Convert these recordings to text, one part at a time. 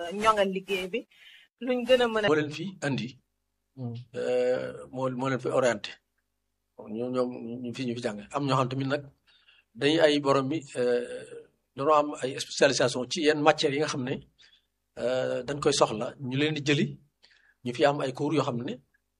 ñoŋal liggéey bi luñ gën a mën a. moo leen fi andi. moo moo leen fi orienté ñoom ñoom ñu fi ñu fi jàng am ñoo xam tamit nag dañuy ay borom mi dañoo am ay spécialisation ci yenn matières yi nga xam ne dañ koy soxla ñu leen di jëli ñu fi am ay cours yoo xam ne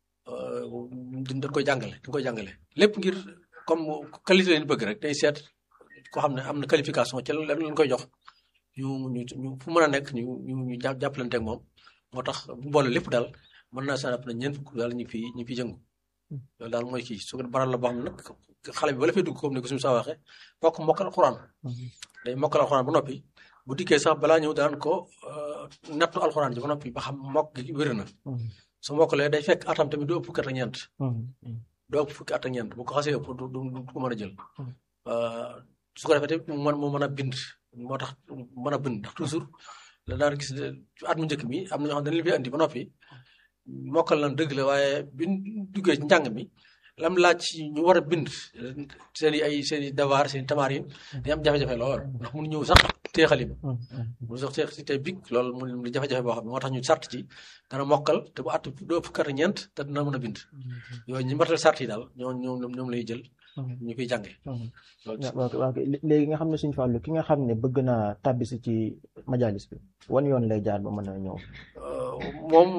dañ koy jàngale dañ koy jàngale lépp ngir comme qualité leen bëgg rek day seet koo xam ne am na qualification ci lan lañ koy jox ñu ñu ñu fu mën a nekk ñu ñu ñu jàppalante ak moom moo tax bu boole lépp daal mën naa saa na ñeent fukk daal ñu fi ñu fi jëngu loolu daal mooy kii su ko baral la boo xam ne nag xale bi ba la fay dugg comme ni ko suñu saa waxee fokk mokkal alxuraan day mokkal alxuraan ba noppi bu dikkee sax balaa ñëw daan ko nattu alxuraan ji ba noppi ba xam mokk gi wér na su mokkalee day fekk atam tamit du ëpp fukki at ak ñeent doo ëpp fukki at ak ñeent bu ko xasee ëpp du du ko mën a jël su ko defee tamit mu mën mu mën a bind moo tax mën a bind ndax toujours la daan gis at mu njëkk mi am na ñoo xam ne dañu fi andi ba noppi mokkal lan dëgg la waaye biñ duggee ci njàng mi lam laaj ci ñu war a bind seen i ay seen i devoir seen i tamarin day am jafe-jafe lool ndax mun ñëw sax tee xalima mun sax tee si tey big loolu mu di jafe-jafe boo xam ne moo tax ñu sart ci dana mokkal te bu at doo fukk ak ñeent te dina mën a bind yooyu ñu matal sart yi daal ñoo ñoom ñoom lay jël ñu koy jànge waaw waaw léegi nga xam ne suñu fàllu ki nga xam ne bëgg naa tàbbisi ci majalis bi wan yoon lay jaar ba mën a ñëw moom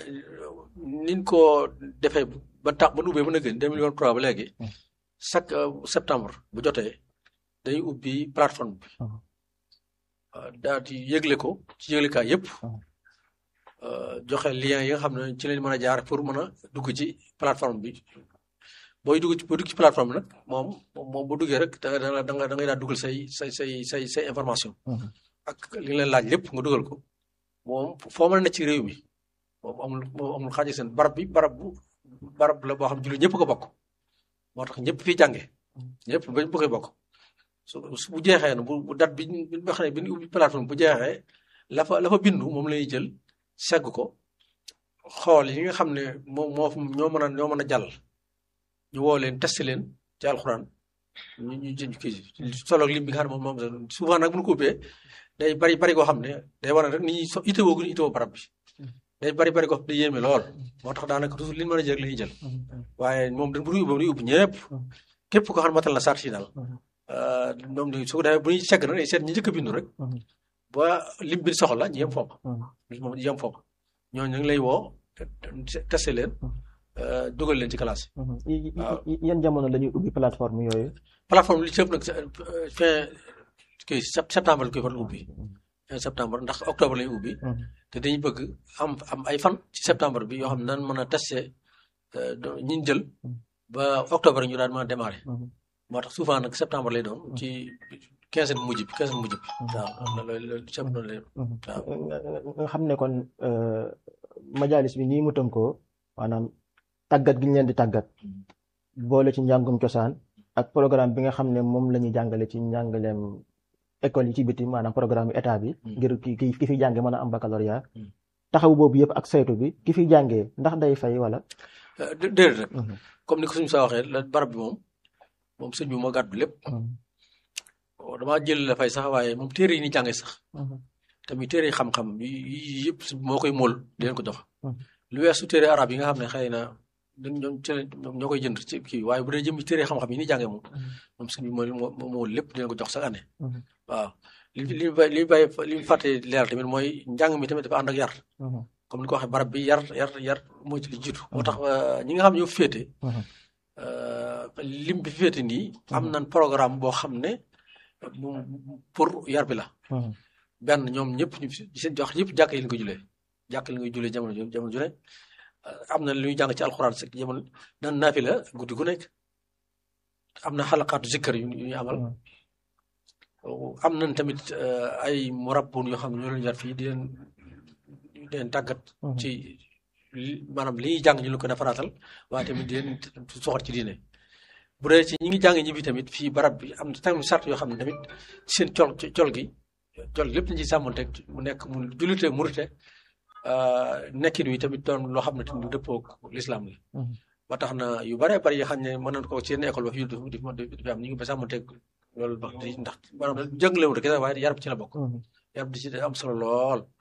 niñ ko defee ba tax ba nu ubbee ba na gën deux mille vingt-trois ba léegi chaque septembre bu jotee dañuy ubbi plateforme bi daal di yëgle ko ci yëglekaay yëpp joxe lien yi nga xam ne ci lañ mën a jaar pour mën a dugg ci plateforme bi booy dugg ci booy dugg ci plateforme bi nag moom moom bu duggee rek da nga da nga da ngay daal dugal say say say say say information ak li leen laaj lépp nga dugal ko moom foo mën a ne ci réew mi moom amul moom amul xaaji seen barab bi barab bu barab la boo xam jullit ñëpp ko bokk moo tax ñëpp fi jànge ñëpp ba bu koy bokk su bu jeexee na bu bu date bi bi nga xam ne bi ñu ubbi plateforme bu jeexee la fa la fa bindu moom lay jël segg ko xool yi nga xam ne moom moo ñoo mën a ñoo mën a jàll ñu woo leen testé leen ci alxuraan ñu ñu jënd kii solo lim bi nga xam ne moom moom souvent nag bu ñu ko ubbee day bari bari koo xam ne day war a rek nit ñi so itewoo gu ñu itewoo barab bi day bari bari ko day yéeme lool moo tax daanaka toujours li ñu mën a jël la ñuy jël waaye moom dañ bu ñuy ubbi ubbi ñëpp képp koo xam ne matal na sart yi daal moom la su ko defee bu ñuy segg nag day seet ñi njëkk a bindu rek ba lim bi soxla ñu yem foofu moom ñu yem foofu ñooñu ñu ngi lay woo testé leen dugal leen ci classe yi. yan jamono la ñuy ubbi plateforme yooyu. plateforme li ci ëpp nag fin kii septembre la koy faral ubbi. fin septembre ndax octobre la ñuy ubbi. te dañuy bëgg am am ay fan ci septembre bi yoo xam ne daan mën a testé ñi ñu jël ba octobre ñu daan mën a démarré. moo tax souvent nag septembre lay doon ci quinze bu mujj bi quinze bu mujj bi. waaw loolu loolu septembre lay doon waaw. nga xam ne kon majalis bi nii mu tënkoo maanaam. tàggat gi ñu leen di tàggat boole ci njàngum cosaan ak programme bi nga xam ne moom la ñuy jàngale ci njàngaleem école yi ci biti maanaam programme bi état bi ngir ki ki fi jànge mën a am baccalauréat taxaw boobu yëpp ak saytu bi ki fi jàngee ndax day fay wala déedéet rek comme ni ko suñu saa waxee la barab bi moom moom sëñ bi moo gàddu lépp damaa jël la fay sax waaye moom téere yi ni jànge sax tamit téere yi xam-xam yi yëpp moo koy mool di leen ko jox lu weesu téere arab yi nga xam ne xëy na ñoom ñoom ci ñoo koy jënd ci kii waaye bu dee jëm téere xam-xam yi ni jàngee moom moom suñu mooy moo moo lépp dina ko jox chaque année waaw li li ñu bay li ñu bay li ñu fàtte leeral tamit mooy njàng mi tamit dafa ànd ak yar comme ni ko waxee barab bi yar yar yar mooy ci li jiitu moo tax ñi nga xam ñoo féete lim bi féete nii am nañ programme boo xam ne pour yar bi la benn ñoom ñëpp ñu seen jox yëpp jàkk yi lañ ko julee jàkk yi lañ koy julee jamono jamono ju ne am na lu ñuy jàng ci alxuraan sax jamono nan naafi la guddi gu nekk am na xalaqaatu zikkar yu ñu amal am nañ tamit ay murabbun yoo xam ne ñoo leen yar fii di leen di leen tàggat ci maanaam li ñuy jàng ñu leen ko defaraatal waaye tamit di leen soxat ci diine bu dee ci ñi ngi jàng ñi bi tamit fii barab bi am na tamit sart yoo xam ne tamit seen col col gi col lépp nañ ci sàmmanteeg mu nekk mu jullite murite nekkin wi tamit doon loo xam ne tamit dëppoo lislaam la ba tax na yu bare bari yoo xam ne mën nañ ko ci yenn école ba fii di fi am ñu ngi ba sàmmanteeg loolu ba ndax maanaam jàngale wu rek waaye yarab ci la bokk yarab di ci am solo lool